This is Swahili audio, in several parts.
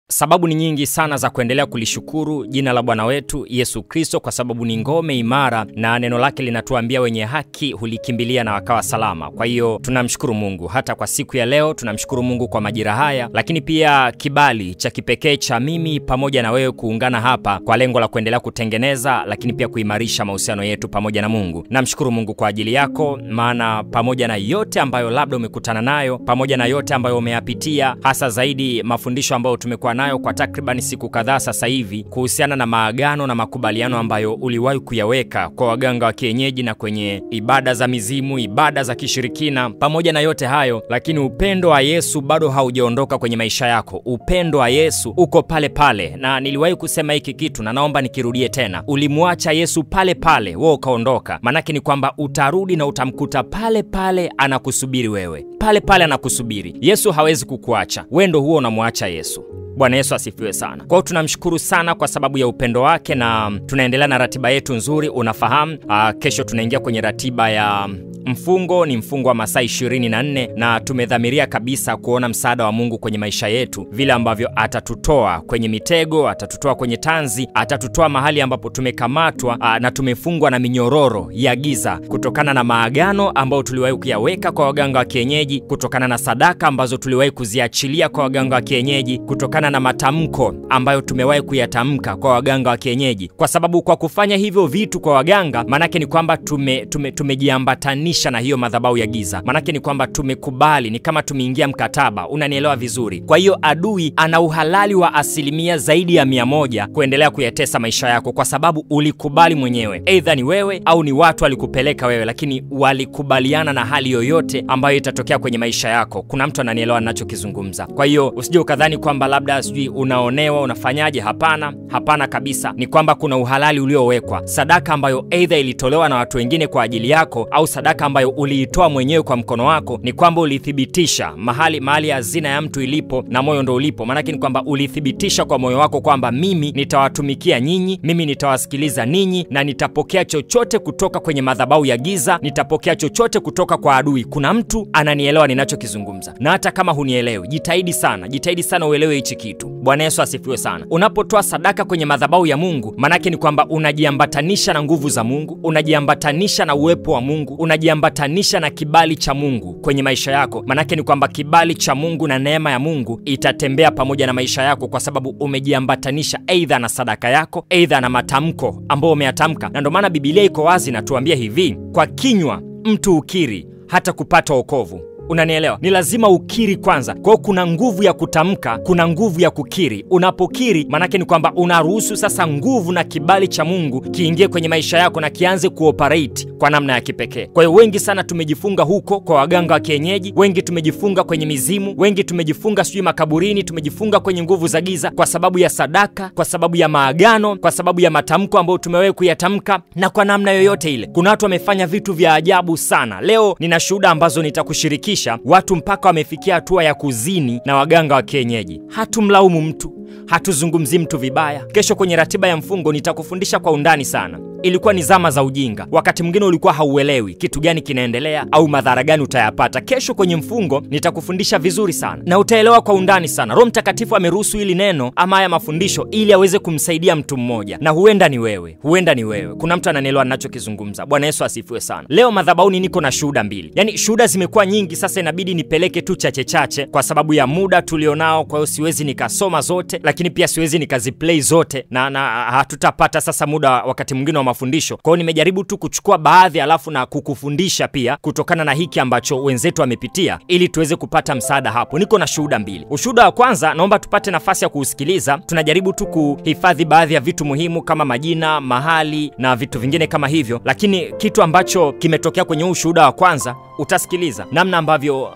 Sababu ni nyingi sana za kuendelea kulishukuru jina la Bwana wetu Yesu Kristo, kwa sababu ni ngome imara na neno lake linatuambia wenye haki hulikimbilia na wakawa salama. Kwa hiyo tunamshukuru Mungu hata kwa siku ya leo, tunamshukuru Mungu kwa majira haya, lakini pia kibali cha kipekee cha mimi pamoja na wewe kuungana hapa kwa lengo la kuendelea kutengeneza, lakini pia kuimarisha mahusiano yetu pamoja na Mungu. Namshukuru Mungu kwa ajili yako, maana pamoja na yote ambayo labda umekutana nayo, pamoja na yote ambayo umeyapitia, hasa zaidi mafundisho ambayo tumekuwa nayo kwa takriban siku kadhaa sasa hivi kuhusiana na maagano na makubaliano ambayo uliwahi kuyaweka kwa waganga wa kienyeji na kwenye ibada za mizimu, ibada za kishirikina. Pamoja na yote hayo, lakini upendo wa Yesu bado haujaondoka kwenye maisha yako. Upendo wa Yesu uko pale pale, na niliwahi kusema hiki kitu na naomba nikirudie tena. Ulimwacha Yesu pale pale, wewe ukaondoka, maanake ni kwamba utarudi na utamkuta pale pale anakusubiri wewe, pale pale anakusubiri. Yesu hawezi kukuacha, wewe ndo huo unamwacha Yesu. Bwana Yesu asifiwe sana. Kwa hiyo tunamshukuru sana kwa sababu ya upendo wake, na tunaendelea na ratiba yetu nzuri. Unafahamu aa, kesho tunaingia kwenye ratiba ya mfungo, ni mfungo wa masaa 24 na tumedhamiria kabisa kuona msaada wa Mungu kwenye maisha yetu, vile ambavyo atatutoa kwenye mitego, atatutoa kwenye tanzi, atatutoa mahali ambapo tumekamatwa aa, na tumefungwa na minyororo ya giza kutokana na maagano ambayo tuliwahi kuyaweka kwa waganga wa kienyeji, kutokana na sadaka ambazo tuliwahi kuziachilia kwa waganga wa kienyeji, kutokana na matamko ambayo tumewahi kuyatamka kwa waganga wa kienyeji, kwa sababu kwa kufanya hivyo vitu kwa waganga, maanake ni kwamba tume, tume, tumejiambatanisha na hiyo madhabahu ya giza. Maanake ni kwamba tumekubali, ni kama tumeingia mkataba. Unanielewa vizuri? Kwa hiyo adui ana uhalali wa asilimia zaidi ya mia moja kuendelea kuyatesa maisha yako, kwa sababu ulikubali mwenyewe, eidha ni wewe au ni watu walikupeleka wewe, lakini walikubaliana na hali yoyote ambayo itatokea kwenye maisha yako. Kuna mtu ananielewa ninachokizungumza. Kwa hiyo usije ukadhani kwamba labda sijui unaonewa unafanyaje. Hapana, hapana kabisa. Ni kwamba kuna uhalali uliowekwa, sadaka ambayo eidha ilitolewa na watu wengine kwa ajili yako au sadaka ambayo uliitoa mwenyewe kwa mkono wako. Ni kwamba ulithibitisha mahali mahali hazina ya mtu ilipo na moyo ndo ulipo. Maanake ni kwamba ulithibitisha kwa moyo wako kwamba mimi nitawatumikia nyinyi, mimi nitawasikiliza ninyi, na nitapokea chochote kutoka kwenye madhabahu ya giza, nitapokea chochote kutoka kwa adui. Kuna mtu ananielewa ninachokizungumza, na hata kama hunielewi, jitahidi sana, jitahidi sana uelewe hichi kitu. Bwana Yesu asifiwe sana. Unapotoa sadaka kwenye madhabahu ya Mungu, manake ni kwamba unajiambatanisha na nguvu za Mungu, unajiambatanisha na uwepo wa Mungu, unajiambatanisha na kibali cha Mungu kwenye maisha yako. Manake ni kwamba kibali cha Mungu na neema ya Mungu itatembea pamoja na maisha yako, kwa sababu umejiambatanisha aidha na sadaka yako, aidha na matamko ambayo umeyatamka. Na ndio maana Biblia iko wazi natuambia hivi, kwa kinywa mtu ukiri hata kupata wokovu. Unanielewa? Ni lazima ukiri kwanza. Kwa hiyo kuna nguvu ya kutamka, kuna nguvu ya kukiri. Unapokiri, maanake ni kwamba unaruhusu sasa nguvu na kibali cha Mungu kiingie kwenye maisha yako na kianze kuoperate kwa namna ya kipekee. Kwa hiyo wengi sana tumejifunga huko kwa waganga wa kienyeji, wengi tumejifunga kwenye mizimu, wengi tumejifunga sijui makaburini, tumejifunga kwenye nguvu za giza kwa sababu ya sadaka, kwa sababu ya maagano, kwa sababu ya matamko ambayo tumewahi kuyatamka, na kwa namna yoyote ile. Kuna watu wamefanya vitu vya ajabu sana. Leo nina shuhuda ambazo nitakushirikisha watu mpaka wamefikia hatua ya kuzini na waganga wa kienyeji. Hatumlaumu mtu, hatuzungumzi mtu vibaya. Kesho kwenye ratiba ya mfungo nitakufundisha kwa undani sana. Ilikuwa ni zama za ujinga, wakati mwingine ulikuwa hauelewi kitu gani kinaendelea au madhara gani utayapata. Kesho kwenye mfungo nitakufundisha vizuri sana na utaelewa kwa undani sana. Roho Mtakatifu ameruhusu hili neno ama haya mafundisho ili aweze kumsaidia mtu mmoja, na huenda ni wewe, huenda ni wewe. Kuna mtu ananielewa ninachokizungumza. Bwana Yesu asifiwe sana. Leo madhabahuni niko na shuhuda mbili, yaani shuhuda zimekuwa nyingi, sasa inabidi nipeleke tu chache chache kwa sababu ya muda tulionao. Kwa hiyo siwezi nikasoma zote, lakini pia siwezi nikaziplay zote na, na hatutapata sasa muda wakati mwingine wa mafundisho. Kwa hiyo nimejaribu tu kuchukua baadhi, alafu na kukufundisha pia kutokana na hiki ambacho wenzetu wamepitia, ili tuweze kupata msaada hapo. Niko na shuhuda mbili. Ushuhuda wa kwanza naomba tupate nafasi ya kuusikiliza. Tunajaribu tu kuhifadhi baadhi ya vitu muhimu kama majina, mahali na vitu vingine kama hivyo, lakini kitu ambacho kimetokea kwenye huu ushuhuda wa kwanza utasikiliza namna ambavyo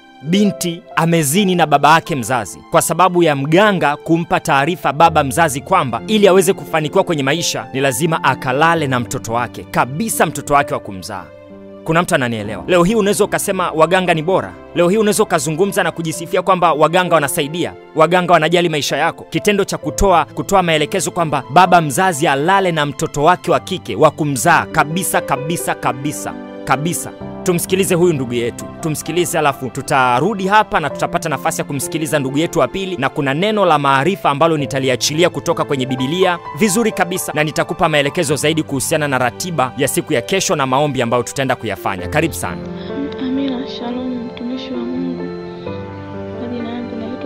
binti amezini na baba yake mzazi kwa sababu ya mganga kumpa taarifa baba mzazi kwamba ili aweze kufanikiwa kwenye maisha ni lazima akalale na mtoto wake kabisa, mtoto wake wa kumzaa. Kuna mtu ananielewa? Leo hii unaweza ukasema waganga ni bora. Leo hii unaweza ukazungumza na kujisifia kwamba waganga wanasaidia, waganga wanajali maisha yako. Kitendo cha kutoa kutoa maelekezo kwamba baba mzazi alale na mtoto wake wa kike wa kumzaa kabisa kabisa kabisa kabisa tumsikilize huyu ndugu yetu, tumsikilize, alafu tutarudi hapa na tutapata nafasi ya kumsikiliza ndugu yetu wa pili, na kuna neno la maarifa ambalo nitaliachilia kutoka kwenye Bibilia vizuri kabisa, na nitakupa maelekezo zaidi kuhusiana na ratiba ya siku ya kesho na maombi ambayo tutaenda kuyafanya. Karibu sana. Amina. Shalom, mtumishi wa Mungu. Majina yangu naitwa,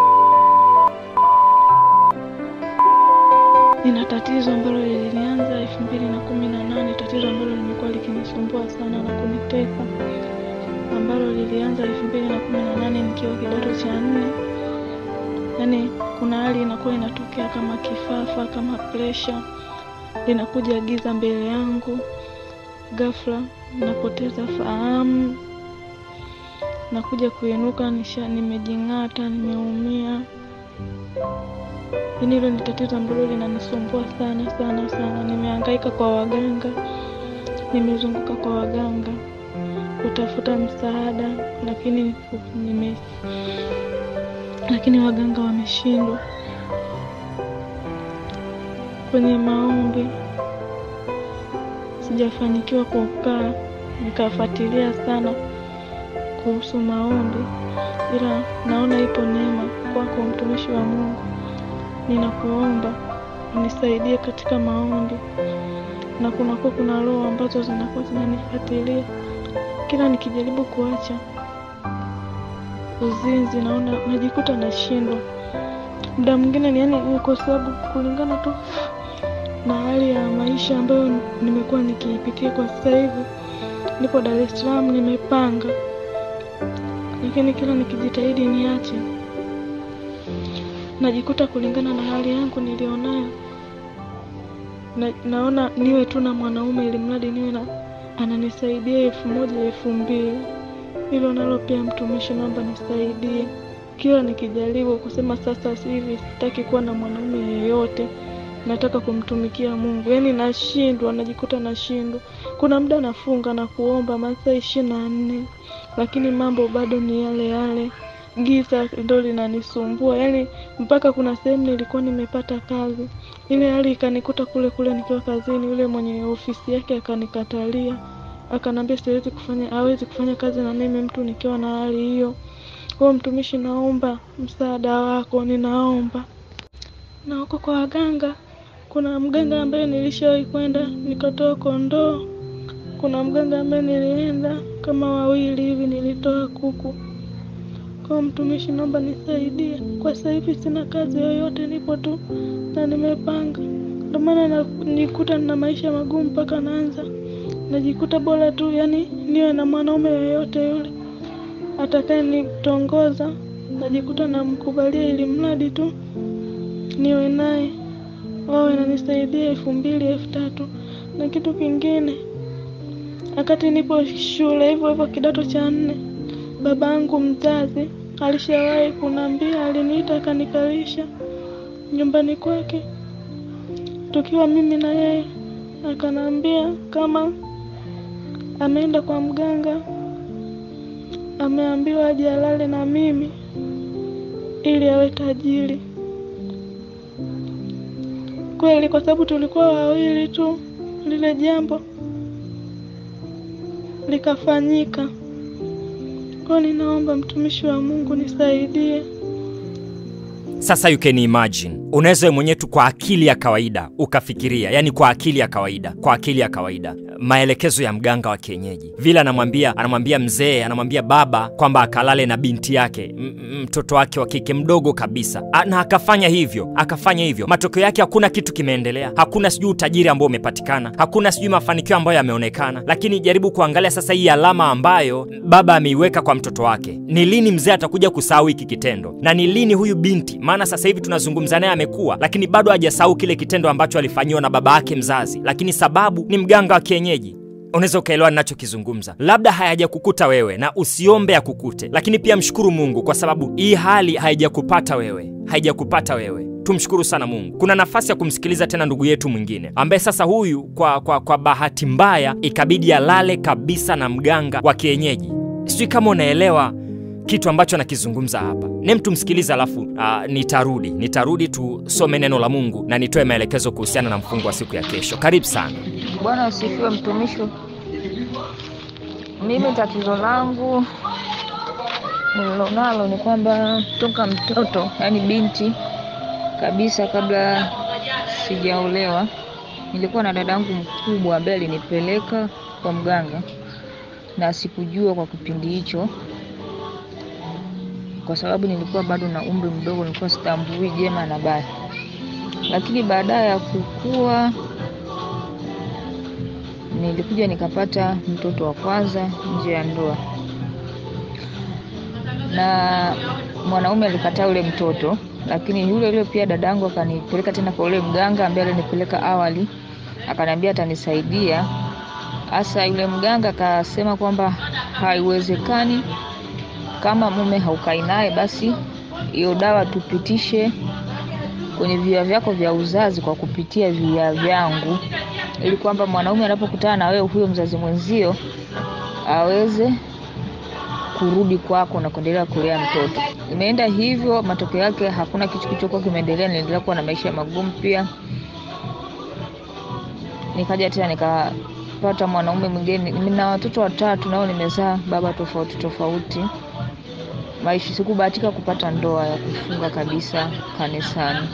nina tatizo ambalo lilinianza elfu mbili na kumi na nane tatizo ambalo limekuwa likinisumbua sana na kuniteka, ambalo lilianza elfu mbili na kumi na nane nikiwa kidato cha nne. Yaani kuna hali inakuwa inatokea kama kifafa, kama presha, linakuja giza mbele yangu, ghafla napoteza fahamu, nakuja kuinuka nisha, nimejing'ata, nimeumia. Yaani hilo ni tatizo ambalo linanisumbua sana sana sana. Nimehangaika kwa waganga, nimezunguka kwa waganga kutafuta msaada, lakini nime lakini waganga wameshindwa. Kwenye maombi sijafanikiwa kukaa nikafuatilia sana kuhusu maombi, ila naona ipo neema kwako, mtumishi wa Mungu. Ninakuomba unisaidie katika maombi, na kunakuwa kuna roho ambazo zinakuwa zinanifuatilia kila nikijaribu kuacha uzinzi, naona najikuta nashindwa. Muda mwingine ni yani, kwa sababu kulingana tu na hali ya maisha ambayo nimekuwa nikiipitia kwa sasa hivi, nipo Dar es Salaam, nimepanga, lakini kila nikijitahidi niache, najikuta kulingana na hali yangu nilionayo na, naona niwe tu na mwanaume ili mradi niwe na ananisaidia elfu moja elfu mbili hilo nalo pia mtumishi, naomba nisaidie. Kila nikijaribu kusema sasa hivi sitaki kuwa na mwanaume yeyote, nataka kumtumikia Mungu, yaani nashindwa, najikuta nashindwa. Kuna muda nafunga na kuomba masaa ishirini na nne lakini mambo bado ni yale yale, giza ndo linanisumbua. Yaani mpaka kuna sehemu nilikuwa nimepata kazi, ile hali ikanikuta kule kule nikiwa kazini, yule mwenye ofisi yake akanikatalia akanambia siwezi kufanya, hawezi kufanya kazi na mimi mtu nikiwa na hali hiyo. Kwa mtumishi, naomba msaada wako, ninaomba. Na huko kwa waganga, kuna mganga ambaye nilishawahi kwenda nikatoa kondoo. Kuna mganga ambaye nilienda kama wawili hivi, nilitoa kuku. Kwa mtumishi, naomba nisaidie. Kwa sasa hivi sina kazi yoyote, nipo tu na nimepanga, ndio maana nikuta nina maisha magumu mpaka naanza najikuta bora tu yani niwe na mwanaume yoyote yule atakaye nitongoza, najikuta namkubalia, ili mradi tu niwe naye, wawe nanisaidia elfu mbili elfu tatu Na kitu kingine, wakati nipo shule hivyo hivyo kidato cha nne, babangu mzazi alishawahi kunambia, aliniita akanikalisha nyumbani kwake tukiwa mimi na yeye, akanambia kama ameenda kwa mganga, ameambiwa aje alale na mimi ili awe tajiri. Kweli, kwa sababu tulikuwa wawili tu, lile jambo likafanyika. Kwa ninaomba mtumishi wa Mungu nisaidie. Sasa you can imagine, unaweza mwenyewe tu kwa akili ya kawaida ukafikiria, yani kwa akili ya kawaida, kwa akili ya kawaida, maelekezo ya mganga wa kienyeji vile anamwambia, anamwambia mzee, anamwambia baba kwamba akalale na binti yake, mtoto wake wa kike mdogo kabisa, na akafanya hivyo, akafanya hivyo. Matokeo yake hakuna kitu kimeendelea, hakuna sijui utajiri ambao umepatikana, hakuna sijui mafanikio ambayo yameonekana. Lakini jaribu kuangalia sasa hii alama ambayo baba ameiweka kwa mtoto wake, ni lini mzee atakuja kusahau hiki kitendo, na ni lini huyu binti maana sasa hivi tunazungumza naye amekuwa, lakini bado hajasahau kile kitendo ambacho alifanyiwa na baba yake mzazi, lakini sababu ni mganga wa kienyeji. Unaweza ukaelewa ninachokizungumza. Labda hayajakukuta wewe na usiombe akukute, lakini pia mshukuru Mungu kwa sababu hii hali haijakupata wewe, haijakupata wewe. Tumshukuru sana Mungu. Kuna nafasi ya kumsikiliza tena ndugu yetu mwingine ambaye sasa huyu kwa, kwa, kwa bahati mbaya ikabidi alale kabisa na mganga wa kienyeji. Sijui kama unaelewa kitu ambacho nakizungumza hapa. Nem, tumsikilize alafu uh, nitarudi nitarudi tusome neno la Mungu na nitoe maelekezo kuhusiana na mfungo wa siku ya kesho. Karibu sana. Bwana asifiwe, mtumishi. Mimi tatizo langu nililonalo ni kwamba toka mtoto, yaani binti kabisa, kabla sijaolewa, nilikuwa na dadangu mkubwa ambaye alinipeleka kwa mganga, na sikujua kwa kipindi hicho, kwa sababu nilikuwa bado na umri mdogo, nilikuwa sitambui jema na baya. Lakini baadaye ya kukua nilikuja nikapata mtoto wa kwanza nje ya ndoa, na mwanaume alikataa ule mtoto, lakini yule yule pia dadangu akanipeleka tena kwa ule mganga ambaye alinipeleka awali, akaniambia atanisaidia. Hasa yule mganga akasema kwamba haiwezekani, kama mume haukai naye, basi hiyo dawa tupitishe kwenye via vyako vya uzazi kwa kupitia via vyangu, ili kwamba mwanaume anapokutana na wewe huyo mzazi mwenzio aweze kurudi kwako na kuendelea kulea mtoto. Imeenda hivyo, matokeo yake hakuna kitu kilichokuwa kimeendelea. Niliendelea kuwa na maisha magumu pia. Nikaja tena nikapata mwanaume mwingine, nina watoto watatu nao nimezaa baba tofauti tofauti. Maisha sikubahatika kupata ndoa ya kufunga kabisa kanisani.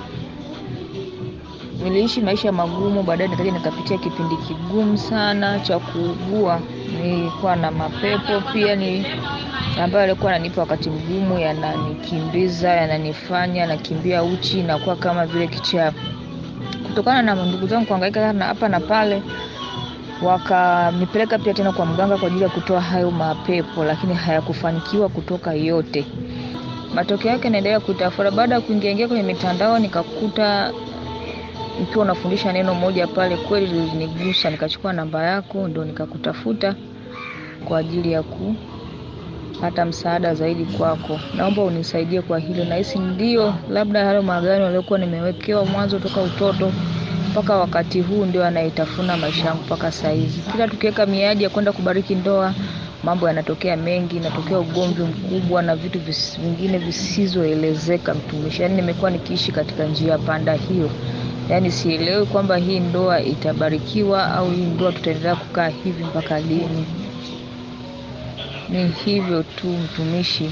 Niliishi maisha magumu, baadaye nikaja nikapitia kipindi kigumu sana cha kuugua. Nilikuwa na mapepo pia ni ambayo alikuwa ananipa wakati mgumu, yananikimbiza, yananifanya nakimbia uchi, nakuwa kama vile kichaa. Kutokana na ndugu zangu kuhangaika na hapa na pale, wakanipeleka pia tena kwa mganga kwa ajili ya kutoa hayo mapepo, lakini hayakufanikiwa kutoka yote. Matokeo yake naendelea kutafuta. Baada ya kuingiaingia kwenye mitandao, nikakuta ukiwa unafundisha neno moja pale, kweli lilinigusa. Nikachukua namba yako, ndo nikakutafuta kwa ajili ya kupata msaada zaidi kwako. Naomba unisaidie kwa hilo. Nahisi ndio labda hayo maagano yaliyokuwa nimewekewa mwanzo toka utoto mpaka wakati huu ndio anaitafuna maisha yangu mpaka saizi. Kila tukiweka miadi ya kwenda kubariki ndoa, mambo yanatokea mengi, inatokea ugomvi mkubwa na vitu vis, vingine visizoelezeka. Mtumishi, yaani nimekuwa nikiishi katika njia panda hiyo, yaani sielewi kwamba hii ndoa itabarikiwa au hii ndoa tutaendelea kukaa hivi mpaka lini. Ni hivyo tu mtumishi,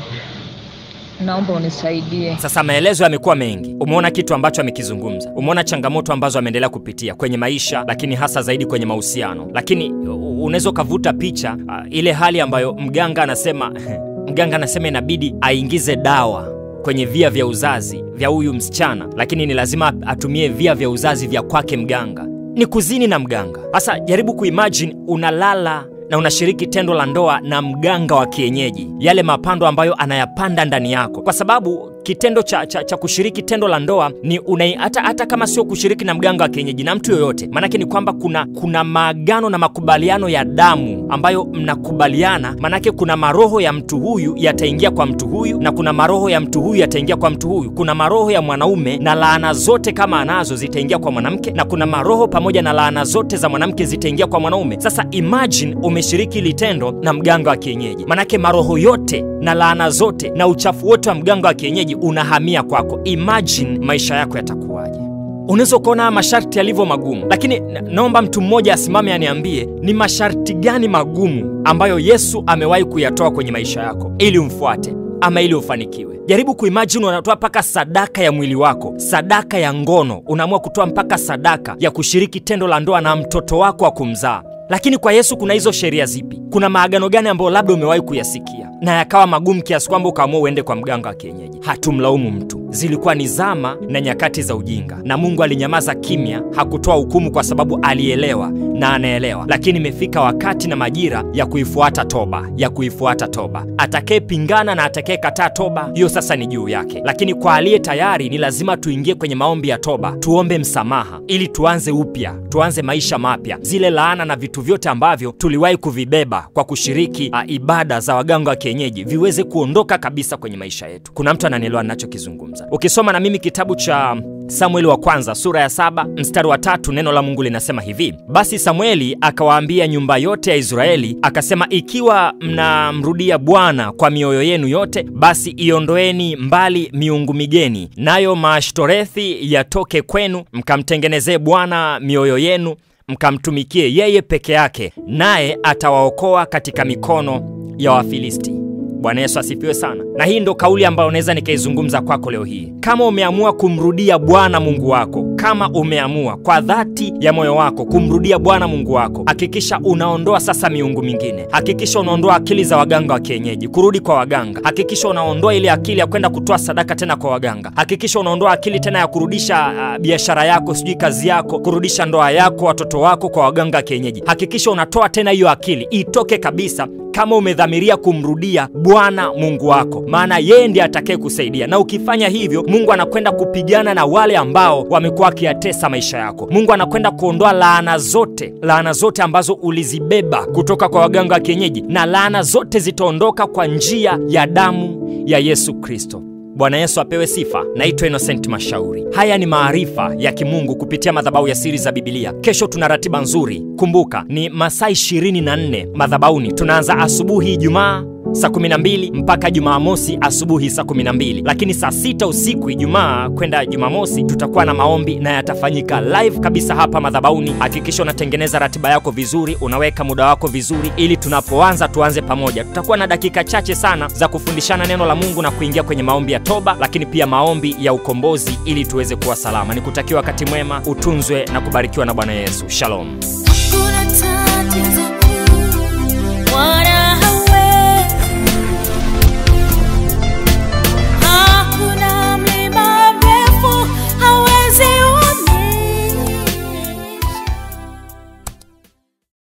naomba unisaidie. Sasa maelezo yamekuwa mengi, umeona kitu ambacho amekizungumza, umeona changamoto ambazo ameendelea kupitia kwenye maisha, lakini hasa zaidi kwenye mahusiano. Lakini u- unaweza ukavuta picha uh, ile hali ambayo mganga anasema mganga anasema inabidi aingize dawa kwenye via vya uzazi vya huyu msichana, lakini ni lazima atumie via vya uzazi vya kwake mganga. Ni kuzini na mganga. Sasa jaribu kuimagine unalala na unashiriki tendo la ndoa na mganga wa kienyeji, yale mapando ambayo anayapanda ndani yako, kwa sababu kitendo cha, cha, cha kushiriki tendo la ndoa ni unai, hata, hata kama sio kushiriki na mganga wa kienyeji na mtu yoyote, maanake ni kwamba kuna, kuna maagano na makubaliano ya damu ambayo mnakubaliana, maanake kuna maroho ya mtu huyu yataingia kwa mtu huyu na kuna maroho ya mtu huyu yataingia kwa mtu huyu. Kuna maroho ya mwanaume na laana zote kama anazo zitaingia kwa mwanamke, na kuna maroho pamoja na laana zote za mwanamke zitaingia kwa mwanaume. Sasa imagine umeshiriki litendo na mganga wa kienyeji, manake maroho yote na laana zote na uchafu wote wa mganga wa kienyeji unahamia kwako. Imagine maisha yako yatakuwaje? Unaweza ukaona haya masharti yalivyo magumu, lakini na- naomba mtu mmoja asimame aniambie ni masharti gani magumu ambayo Yesu amewahi kuyatoa kwenye maisha yako ili umfuate ama ili ufanikiwe. Jaribu kuimagine unatoa mpaka sadaka ya mwili wako, sadaka ya ngono, unaamua kutoa mpaka sadaka ya kushiriki tendo la ndoa na mtoto wako wa kumzaa. Lakini kwa Yesu kuna hizo sheria zipi? Kuna maagano gani ambayo labda umewahi kuyasikia na yakawa magumu kiasi kwamba ukaamua uende kwa mganga wa kienyeji? Hatumlaumu mtu, zilikuwa ni zama na nyakati za ujinga, na Mungu alinyamaza kimya, hakutoa hukumu kwa sababu alielewa na anaelewa. Lakini imefika wakati na majira ya kuifuata toba, ya kuifuata toba. Atakayepingana na atakayekataa toba, hiyo sasa ni juu yake. Lakini kwa aliye tayari, ni lazima tuingie kwenye maombi ya toba, tuombe msamaha ili tuanze upya, tuanze maisha mapya. Zile laana na vitu vyote ambavyo tuliwahi kuvibeba kwa kushiriki a, ibada za waganga wa kienyeji viweze kuondoka kabisa kwenye maisha yetu. Kuna mtu ananielewa ninachokizungumza? Ukisoma na mimi kitabu cha Samueli wa kwanza sura ya saba mstari wa tatu neno la Mungu linasema hivi: basi Samueli akawaambia nyumba yote ya Israeli akasema, ikiwa mnamrudia Bwana kwa mioyo yenu yote, basi iondoeni mbali miungu migeni, nayo maashtorethi yatoke kwenu, mkamtengenezee Bwana mioyo yenu mkamtumikie yeye peke yake, naye atawaokoa katika mikono ya Wafilisti. Bwana Yesu asifiwe sana. Na hii ndo kauli ambayo unaweza nikaizungumza kwako leo hii. Kama umeamua kumrudia Bwana Mungu wako, kama umeamua kwa dhati ya moyo wako kumrudia Bwana Mungu wako, hakikisha unaondoa sasa miungu mingine. Hakikisha unaondoa akili za waganga wa kienyeji, kurudi kwa waganga. Hakikisha unaondoa ile akili ya kwenda kutoa sadaka tena kwa waganga. Hakikisha unaondoa akili tena ya kurudisha uh, biashara yako, sijui kazi yako, kurudisha ndoa yako, watoto wako kwa waganga wa kienyeji. Hakikisha unatoa tena hiyo akili, itoke kabisa kama umedhamiria kumrudia Bwana Mungu wako, maana yeye ndiye atakaye kusaidia. Na ukifanya hivyo, Mungu anakwenda kupigana na wale ambao wamekuwa wakiyatesa maisha yako. Mungu anakwenda kuondoa laana zote, laana zote ambazo ulizibeba kutoka kwa waganga wa kienyeji, na laana zote zitaondoka kwa njia ya damu ya Yesu Kristo. Bwana Yesu apewe sifa. Naitwa Innocent Mashauri. Haya ni maarifa ya kimungu kupitia madhabahu ya siri za Bibilia. Kesho tuna ratiba nzuri, kumbuka ni masaa 24 madhabahuni. Tunaanza asubuhi Ijumaa saa 12 mpaka Jumamosi asubuhi saa 12, lakini saa sita usiku Ijumaa kwenda Jumamosi tutakuwa na maombi na yatafanyika live kabisa hapa madhabahuni. Hakikisha unatengeneza ratiba yako vizuri, unaweka muda wako vizuri, ili tunapoanza tuanze pamoja. Tutakuwa na dakika chache sana za kufundishana neno la Mungu na kuingia kwenye maombi ya toba, lakini pia maombi ya ukombozi, ili tuweze kuwa salama. Nikutakia wakati mwema, utunzwe na kubarikiwa na Bwana Yesu. Shalom. Kuna tatizo kuu,